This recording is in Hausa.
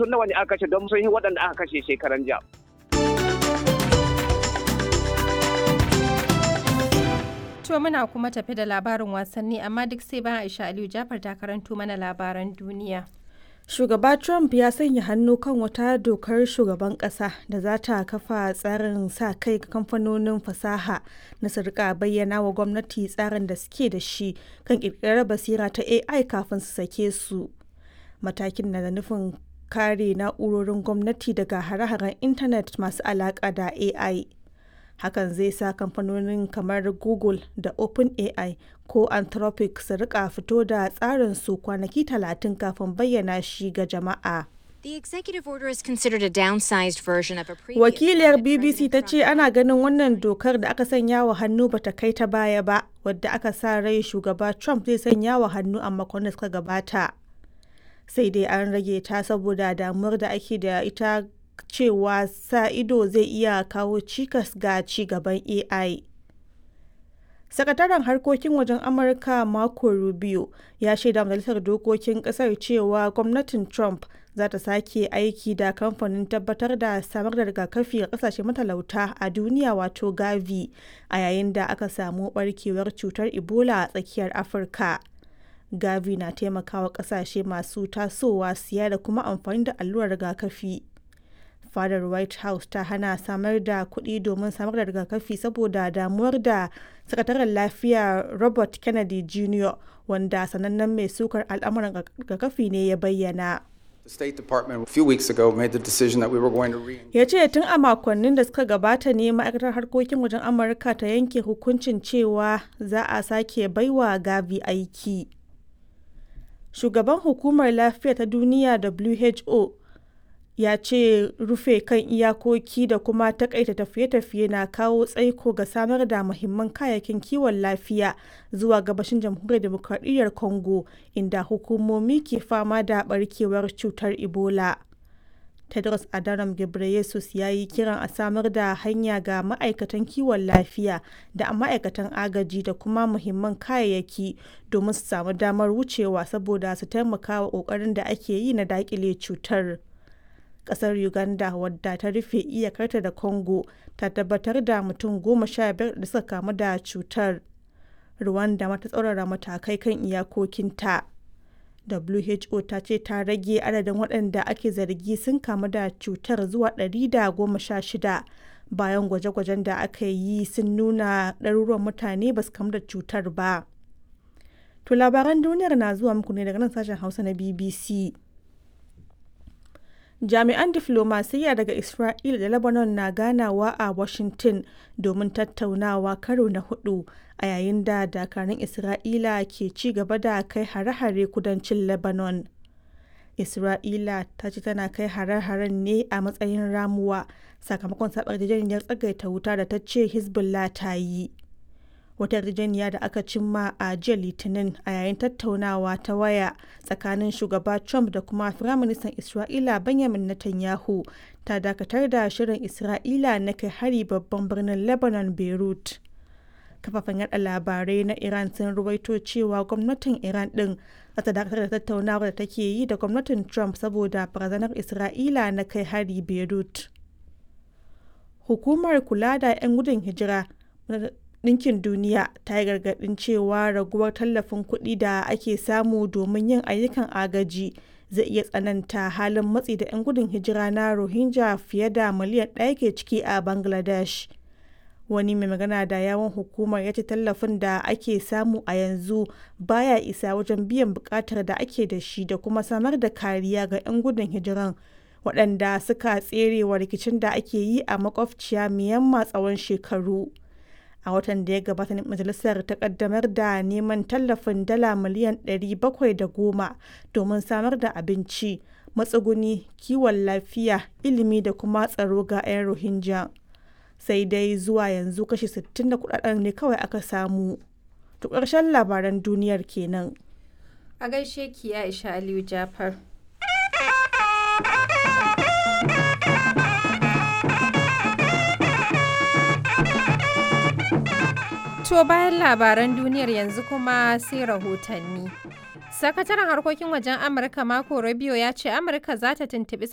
mutum nawa ne aka kashe don sun yi waɗanda aka kashe shekaran jiya. To muna kuma tafi da labarin wasanni amma duk sai bayan Aisha Aliyu Jafar ta karanto mana labaran duniya. Shugaba Trump ya sanya hannu kan wata dokar shugaban ƙasa da za ta kafa tsarin sa kai ga kamfanonin fasaha na su rika bayyana wa gwamnati tsarin da suke da shi kan ƙirƙirar basira ta AI kafin su sake su. Matakin na da nufin kare na'urorin gwamnati daga hare-haren intanet masu alaƙa da AI. hakan zai sa kamfanonin kamar google da openai ko anthropic su rika fito da tsarin su kwanaki talatin kafin bayyana shi ga jama'a The executive order is considered a downsized version of a previous wakiliyar one that bbc ta President ce Trump ana ganin wannan dokar da aka sanya wa hannu bata kai ta baya ba wadda aka sa rai shugaba trump zai sanya wa hannu a makon da suka gabata sai dai an rage ta saboda damuwar da ake da ita cewa sa ido zai iya kawo cikas ga ci gaban AI. Sakataren harkokin wajen Amurka Marco Rubio ya shaida majalisar dokokin kasar cewa gwamnatin Trump za ta sake aiki da kamfanin tabbatar da samar da rigakafi ga kasashe matalauta a duniya wato Gavi a yayin da aka samu barkewar cutar Ebola a tsakiyar Afirka. Gavi na taimakawa kasashe masu tasowa siya da kuma amfani da allurar rigakafi. fadar white house ta hana samar da kuɗi domin samar da rigakafi saboda damuwar da sakataren lafiya robert kennedy jr wanda sanannen mai sukar al'amuran rigakafi ne ya bayyana The State Department a few weeks ago made the decision that we were going to re ya ce tun a makonnin da suka gabata ne ma'aikatar harkokin wajen amurka ta yanke hukuncin cewa za a sake baiwa gavi aiki shugaban hukumar lafiya ta duniya who ya ce rufe kan iyakoki da kuma takaita tafiye-tafiye na kawo tsaiko ga samar da muhimman kayayyakin kiwon lafiya zuwa gabashin jamhuriyar demokradiyyar congo inda hukumomi ke fama da barkewar cutar ebola tedros adhanom ghebreyesus ya yi kiran a samar da hanya ga ma'aikatan kiwon lafiya da ma'aikatan agaji da kuma muhimman kayayyaki domin su samu damar wucewa saboda su taimaka wa ƙoƙarin da ake yi na daƙile cutar. kasar uganda wadda ta rufe iyakarta da congo ta tabbatar da mutum goma sha biyar da suka kamu da cutar rwanda mata tsaurara matakai kan iyakokinta who ta ce ta rage adadin waɗanda ake zargi sun kamu da cutar zuwa 116 bayan gwaje-gwajen da aka yi sun nuna ɗaruruwan mutane ba su kamu da cutar ba to labaran duniyar na zuwa muku ne daga nan sashen hausa na bbc jami'an diflomasiyya daga isra'ila da lebanon na ganawa a washington domin tattaunawa karo na hudu a yayin da dakarun isra'ila ke ci gaba da kai hare-hare kudancin lebanon isra'ila ta ce tana kai hare-haren ne a matsayin ramuwa sakamakon sabar yarjejeniyar tsagaita wuta da ta ce hezbollah ta yi wata yarjejeniya da aka cimma a jiya litinin a yayin tattaunawa ta waya tsakanin shugaba trump da kuma firaministan isra'ila benjamin netanyahu ta dakatar da shirin isra'ila na kai hari babban birnin lebanon beirut kafafen yada labarai na iran sun ruwaito cewa gwamnatin iran din za ta dakatar da tattaunawar da take yi da gwamnatin trump saboda barazanar isra'ila na kai hari beirut hukumar kula da 'yan gudun hijira Ɗinkin Duniya ta yi gargaɗin cewa raguwar tallafin kuɗi da ake samu domin yin ayyukan agaji zai iya tsananta halin matsi da 'yan gudun hijira na Rohingya fiye da miliyan ɗaya ke ciki a Bangladesh. Wani mai magana da yawon hukumar ya ce tallafin da ake samu a yanzu baya isa wajen biyan buƙatar da ake da shi da kuma samar da kariya ga 'yan gudun hijiran waɗanda suka tserewa rikicin da ake yi a makwabciya Myanmar tsawon shekaru. a watan da ya gabata majalisar ta kaddamar da neman tallafin dala miliyan 710 domin samar da abinci matsuguni kiwon lafiya ilimi da kuma tsaro ga 'yan rohingya sai dai zuwa yanzu kashi 60 da kudaden ne kawai aka samu to ƙarshen labaran duniyar kenan A gaishe ki Aisha Aliyu Jafar. To bayan labaran duniyar yanzu kuma sai rahotanni. Sakataren harkokin wajen Amurka Marco Rubio ya ce Amurka za ta tuntuɓi